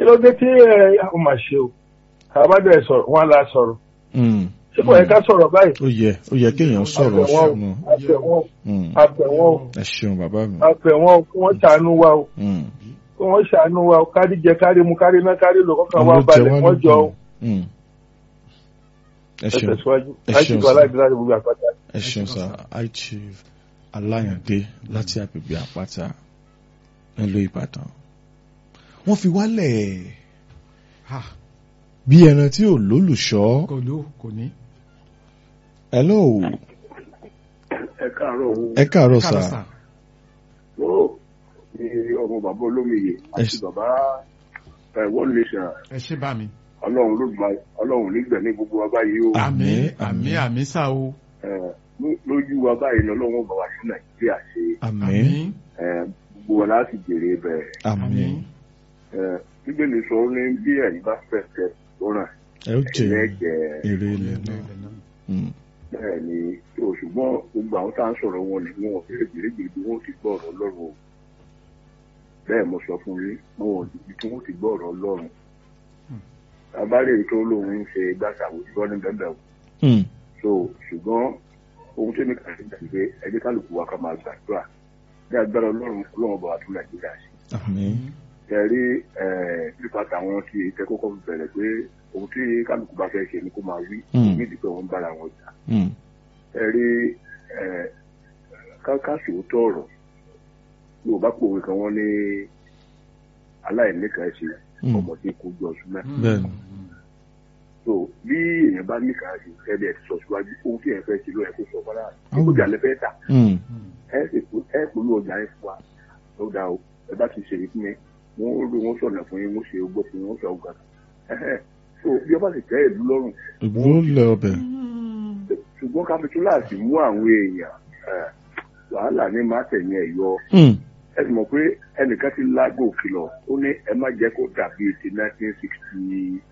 ló dé tí ẹ ọ mà ṣe o àbádẹ sọ̀rọ̀ wọn la sọ̀rọ̀ Mm. ṣé kò yẹ ká sọ̀rọ̀ báyìí ó yẹ ó yẹ kéèyàn sọ̀rọ̀ àbẹ̀wọ̀n ṣùgbọ́n àbẹ̀wọ̀n Mm. àbẹ̀wọ̀n ẹ ṣeun bàbá mi. àbẹ̀wọ̀n kí wọ́n ṣàánú wa o Mm. kí wọ́n ṣàánú wa o kárí jẹ kárí mu kárí ná kárí lò kọ́kàn wa Àwọn ló jẹ balẹ̀ wá wọ́n jọ o lógún. Mm. ẹ ẹ ṣeun tẹ̀síwájú ẹ láti ṣeun gbọ́ sir. aláìdí láti gbogbo àpáta. ẹ ṣeun sá high chief aláyàndé láti agbègbè àpáta nílùú ìbàdàn wọ́n fi wálẹ̀ ha bí ẹran tí ò lólùṣọ́ kò ló kò ní. hello ẹ káàárọ̀ òun ẹ káàárọ̀ Káàárọ̀ sá sà. ó ní ọmọ bàbá olómiyè àti Ẹ ṣé. bàbá ẹ, one nation ẹ ṣé bá mi. ọlọ́run ló gba ọlọ́run nígbẹ̀ ní gbogbo wa báyìí o Àmín, àmín àmín àmín sá o. Ẹ, ló- lójú wa báyìí ni ọlọ́run bá wa sí nàìjíríà ṣe àmín Ẹ, gbogbo wa láti jèrè bẹ́ẹ̀ àmín Ẹ, bíbélì sọ ní bí ẹ̀yin bá fẹ́ fẹ́ lọ́ràn ẹ ó jẹ ẹ̀yin ẹ̀jẹ̀ èrè ilẹ̀ náà Mm. bẹ́ẹ̀ ni tó ṣùgbọ́n gbogbo àwọn tá à ń sọ̀rọ̀ wọn ni wọn ò fẹ́ gbèrègbèrè bí wọ́n ti gbọ́ ọ̀rọ̀ ọlọ́run o bẹ́ẹ̀ mo sọ fún yín wọn ò níbi tí wọ́n ti gbọ́ ọ̀rọ̀ ọlọ́run abáre tó lóun ń ṣe gbàsàwò ìgbọ́ ní bẹ́ẹ̀ o Mm. so ṣùgbọ́n ohun tí mi kà sí ìgbà pé ẹgbẹ́ kálukú wa ká máa gbàdúrà ní agbára ọlọ́run ọlọ́run bá wa tún nàìjíríà ṣe àmín ẹ̀rí nípa tàwọn tí ìtẹ́ kọ́kọ́ fi bẹ̀rẹ̀ pé ohun tí kálukú bá fẹ́ ṣe ni kó máa wí Mm. nídìí pé wọ́n ń bára wọn jà Mm. ẹ rí kákàsì òótọ́ ọ̀rọ̀ yorùbá pòwe kan wọ́n ní aláìníkan ṣe Mm. ọmọdé kò jọ ọsùn mẹ́. bẹ́ẹ̀ ni so bí èèyàn bá níkan ṣe ẹ̀ẹ́dẹ̀ ti sọ síwájú ohun tí èèyàn fẹ́ ṣe ló yẹ kó sọ fọ́nrán àti kó jà lẹ́fẹ́ tà Mm. ẹ sì kú ẹ polú ọjà yẹn fún wa ló dá o ẹ bá ti ṣèlérí fún yẹn wọn ó rí wọn sọ̀nà fún yín wọn ṣe ogbó fún yín wọn sọ ọgbà so bí ọba sì tẹ́ ìlú lọ́rùn ìgbó lẹ ọbẹ̀ ṣùgbọ́n kápítúláàsì mú àwọn èèyàn ẹ̀, wàhálà ní má tẹ̀yìn ẹ̀ yọ Mm. ẹ sì mọ̀ pé ẹnìkan ti lágò kìlọ̀ ó ní ẹ má jẹ́ kó dàbí ti nineteen sixty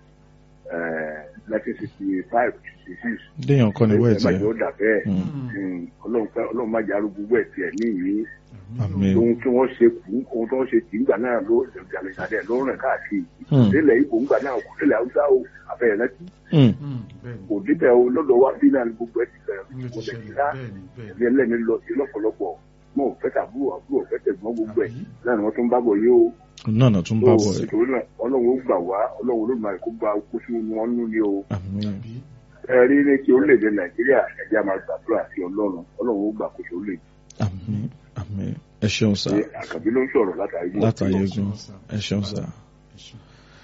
nineteen sixty five sixty six déèyàn kọ́ ni ẹ má wẹ́ẹ̀tì jẹ́ ó dà bẹ́ẹ̀ Mm. Mm, ọlọ́run fẹ́ ọlọ́run má jẹ́ arúgbó wẹ̀ tiẹ̀ ní ìyí àmín ohun tí wọ́n ṣe kù ohun tí wọ́n ṣe tì ń gbà náà ló jàlẹ̀jàlẹ̀ ló rìn káàkiri Mm. délẹ̀ ibò ń gbà náà kò délẹ̀ haúsá o àfẹ́yẹ̀ rántí Mm. bẹ́ẹ̀ni kò débẹ̀ o lọ́dọ̀ wá bí náà ni gbogbo ẹ̀ ti bẹ̀rẹ̀ ló kò ti dẹ̀ ti ṣẹlẹ̀ dá bẹ́ẹ̀ni bẹ́ẹ̀ni. ní ẹlẹ́ni lọ sí lọ́pọ̀lọpọ̀ mo ò fẹ́ tàbúrò àbúrò fẹ́ tẹ̀gbọ́n gbogbo ẹ̀ Àbí? náà ni wọ́n tún bá bọ̀ yé o náà náà tún bá bọ̀ ẹ̀ nítorí náà ọlọ́run ó gbà wá ọlọ́run ló máa kó gba kó sí wọn nú ni o àmín Àbí? ẹ rí ní ti orílẹ̀-èdè nàìjíríà ẹ̀jẹ̀ máa gbàdúrà sí ọlọ́run ọlọ́run ó gbà kó sí orílẹ̀-èdè àmín àmín ẹ ṣeun sá ṣe àkàbí ló ń sọ̀rọ̀ látàrí gbogbo látàyè ọ̀rọ̀. egun ẹ ṣeun sá. Ẹ ṣeun.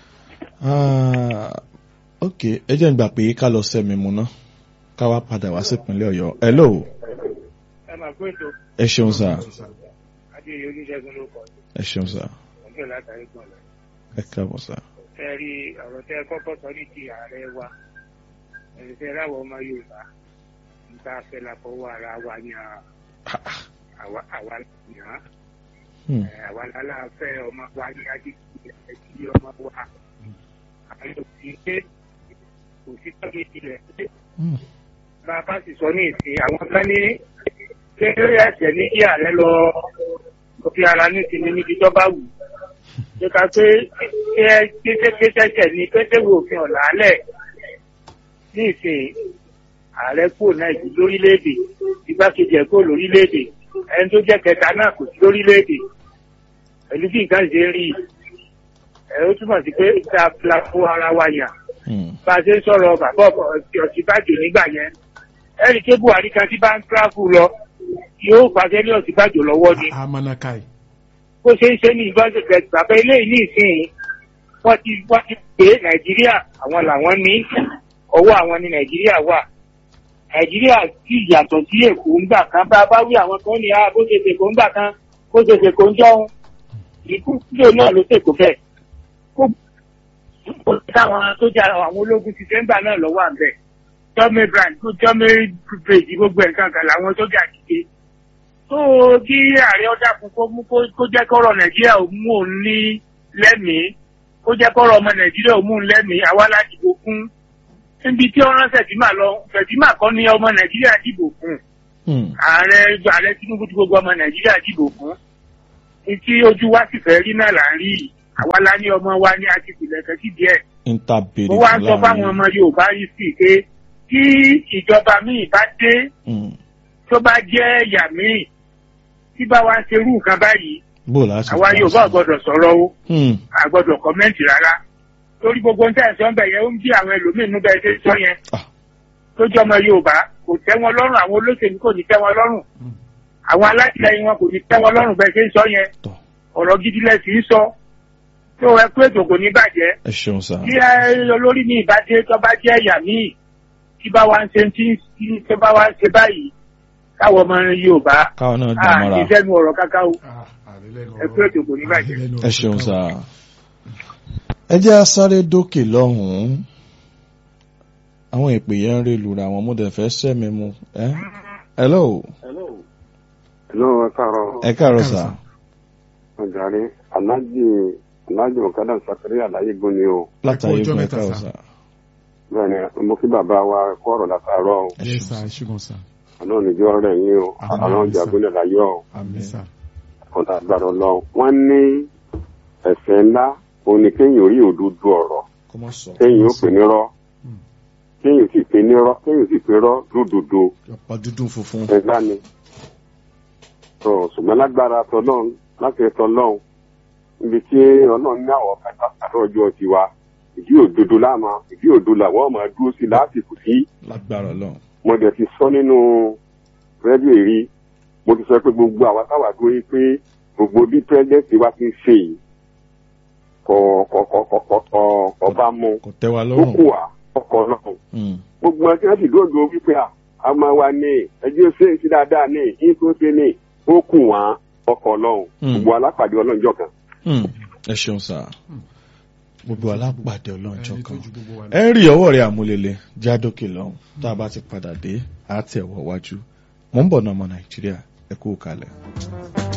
Ah, ok ẹ jẹ́ ń gbà pé ká lọ sẹ́mi mu ná ká wá padà wá sí ìpínlẹ̀ ọ̀yọ́ hello ẹ máa kó ètò ẹ ṣeun sá adéyẹ oníṣègùn ló kọ ẹ ṣeun sá ọjọ́ látàrí gbọ̀n lọ. ẹ káàbọ̀ sá. ẹ rí ọ̀rọ̀ tẹ kọ́kọ́ sọ ní ti ààrẹ wa ẹ̀sìn tẹ láwọ̀ ọmọ yorùbá níta fẹ́ la fọwọ́ ara wa yan àwa àwa yàn án Hmm. Ẹ, àwa láláfẹ́ ọmọ wa ní ajínigbé ẹtí ọmọ wa àwọn yóò fi pé kò sí tọ́jú ilẹ̀ pé Hmm. bá a bá sì sọ ní ìsìn àwọn kan ní kéré ẹsẹ̀ ní kí ààrẹ lọ lọ fi ara ní ìsinmi níbi tó bá wù ú. ṣé ká pé kéṣẹ́kéṣẹ́ ní pétéwò òfin ọ̀la alẹ̀ ní ìsìn ààrẹ kúrò nàìjíríà lórílẹ̀‐èdè igbákejì ẹ̀ kúrò lórílẹ̀‐èdè ẹni tó jẹ́ kẹta náà kò sí lórílẹ̀‐èdè pẹ̀lú bí nǹkan ṣe ń rí i ẹ̀ ó túmọ̀ sí pé ìta la fún ara wa yàn Hmm. bá a ṣe ń sọ̀rọ̀ bàbá ọ̀sibàjò nígbà yẹn ẹ̀rí ké buhari kan tí bá ń tíráfù lọ yóò pàṣẹ ní ọ̀sibàjò lọ́wọ́ ni amanakai. bó ṣe ń ṣe ní ìbáṣepẹ̀ bàbá eléyìí ní ìsìn wọ́n ti wọ́n ti pè é nàìjíríà àwọn làwọn ní ọwọ́ àwọn ní nàìjíríà wà nàìjíríà sì yàtọ̀ sí èkó ńgbà kan bá a bá wí àwọn kan ní a bó ṣe ṣèkó ńgbà kan bó ṣe ṣèkó ń jọun ìkú kílò náà ló ṣèkó bẹ́ẹ̀ kó kó táwọn tó jà àwọn ológun ti sẹ́ńgbà náà lọ́wọ́ àbẹ̀ jọ́mí brand tó jọ́mí bèjì gbogbo ẹ̀ kankan làwọn sójà ti ṣe tó kí ààrẹ ọjà fún kó mú kó kó jẹ́ kọ́rọ̀ nàìjíríà ò mú òun ní lẹ́mìí kó jẹ́ kọ́rọ̀ ọmọ nàìjíríà ò mú òun lẹ́mìí àwa la dìbò fún níbi tí ọ̀rọ̀ sẹ̀tìmà lọ sẹ̀tìmà kọ́ ni ọmọ nàìjíríà dìbò fún Hmm. ààrẹ ààrẹ tinubu tí gbogbo ọmọ nàìjíríà dìbò fún ní tí ojú wa sì fẹ́ rí náà là ń rí yìí àwa la ní ọmọ wa ní àti ìpìlẹ̀kẹ́ sí díẹ̀ interbeere mo wá ń sọ fáwọn ọmọ yorùbá yìí sí pé tí ìjọba míì bá dé tó bá jẹ́ ẹ̀yà míì tí bá wá ń ṣerú nǹkan báyìí bó láti àwa yorùbá ò gbọdọ̀ sọ̀rọ̀ o Hmm. a gbọdọ̀ kọ́mẹ́ǹtì rárá torí gbogbo nǹkan ẹ̀sọ́ ń bẹ̀ yẹn ó ń bí àwọn ẹlòmíín nú bẹ́ẹ̀ ṣe ń sọ yẹn Ah. tó jẹ́ ọmọ yorùbá kò tẹ́ wọn lọ́rùn àwọn olóṣèlú kò ní tẹ́ wọn lọ́rùn àwọn alátìlẹyìn wọn kò ní tẹ́ wọn lọ́rùn bẹ́ẹ̀ ṣe ń sọ yẹn Tọ́. ọ̀rọ̀ gidi lẹ sì ń sọ tó ẹ pé ètò kò ní bàjẹ́ ẹ ṣeun sá tí ẹ olórí ní ìbádé tó bá jẹ́ ẹ̀yà míì tí bá wá ń ṣe tí tí tó bá wá ń ṣe báyìí káwọn ọmọ yorùbá káwọn náà à dámọ́ra ní sẹ́nu ọ̀rọ̀ kákáwó Ah, àrélẹ́nu ẹ pé ètò kò ní bàjẹ́. àrélẹ́nu ẹ ṣeun sá ẹ jẹ́ á sáré dókè lọ́hùn-ún àwọn ìpè yẹn ń rí lura àwọn ọmọdé fẹ́ sẹ́mi mu ẹ́ hello Hello, ẹ káàárọ̀. ẹ káàárọ̀ Káàárọ̀ sá sà. Ọ̀jàre, Aláàjì Aláàjì Ọ̀kadà Sàkárì Àláyégun ni o. látàrí ọjọ́ ìgbà ẹ mẹ́ta, káàárọ̀ sá. sá Bẹ́ẹ̀ni, mo kí bàbá wa kọ́ ọ̀rọ̀ látàárọ̀ o. ẹ yes ṣeun sir sá ṣùgbọ́n sir Àná níjọ́ rẹ̀ yín o. Àmín, Àwọn àmín, ọjà sir. gbọ́dọ̀ láyọ̀ o. àmì sir Ọ̀tà àgbàdo lọ. Wọ́n ní ẹ̀ṣẹ̀ ńlá òun ni kéèyàn rí òdodo ọ̀rọ̀. kó má sọ Kéèyàn ó pè ní rọ́. Hmm. Kéèyàn sì pè ní rọ́. Kéèyàn sì pè rọ́ lódodo. ọ̀pá dúdú funfun Ẹ̀gbá ni. Tó ṣùgbọ́n lágbára tọ́lọ́run láti tọ́lọ́run. Ibi tí ọlọ́run ní àwọ̀ kájá àtọ́ ọjọ́ tiwa. Ìdí òdodo láàmà ìdí òdodo làwọn máa dúró sí lásìkò sí lágbára Ọlọ́run mo dẹ̀ ti sọ nínú rédíò èrí mo ti sọ pé gbogbo àwa táwa dúró yìí pé gbogbo bí pírẹ́sidẹ́ǹtì wa ti ń ṣe yìí kọ̀ kọ̀ kọ̀ kọ̀ kọ̀ kọ̀ kọ̀ bá mú kò tẹ́ wa ó lọ́rùn kù wá ọkọ̀ náà Hmm. gbogbo ẹni tí wọ́n ti dúró dúró wípé à àmọ́ wa ní ẹjọ́ ṣe é sí dáadáa ní yín tó ṣe ní ó kù wá ọkọ̀ ọlọ́run Hmm. gbogbo alápàdé ọlọ́njọ́ kan. Hmm. ẹ ṣeun sá gbogbo alápàdé ọlọ́njọ́ ẹni tó kan ju gbogbo wa lọ. ẹ ń rí ọwọ́ rẹ̀ àmúlélẹ̀ jádókè lọ́hùn tá a bá ti padà dé àá tẹ̀ wọ́ wájú mò ń bọ̀ náà ọmọ nàìjíríà ẹ kú kalẹ̀.